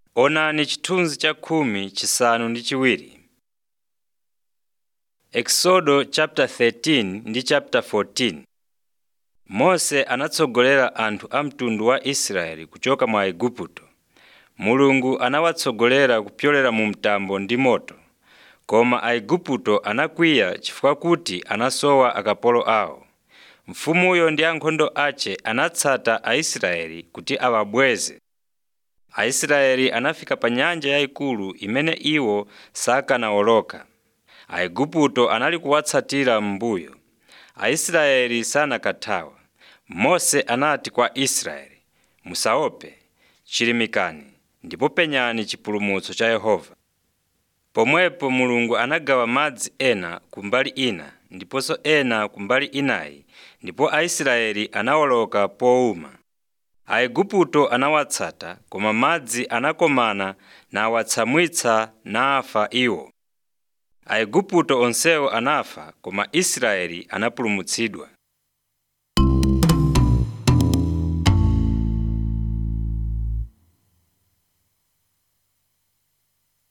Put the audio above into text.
Onani chithunzi cha khumi chisanu ndi chiwiri. Exodo chapter 13 ndi chapter 14 Mose anatsogolera anthu a mtundu wa Israeli kuchoka mwa Igupto. Mulungu anawatsogolera kupyolera mu mtambo ndi moto, koma Aigupto anakwiya chifukwa kuti anasowa akapolo awo. Mfumuyo ndi ankhondo ace anatsata Aisraeli kuti awabweze. Aisraeli anafika pa nyanja yayikulu imene iwo sakanawoloka. Aigupto anali kuwatsatira m'mbuyo. Aisraeli sanakathawa. Mose anati kwa Israeli, “Musaope, chilimikani ndipo penyani chipulumutso cha Yehova.” Pomwepo Mulungu anagawa madzi ena kumbali ina ndiponso ena kumbali inayi ndipo Aisraeli anawoloka powuma. Aigupto anawatsata koma madzi anakomana nawatsamwitsa nafa iwo. Aigupto onsewo anafa koma Israeli anapulumutsidwa.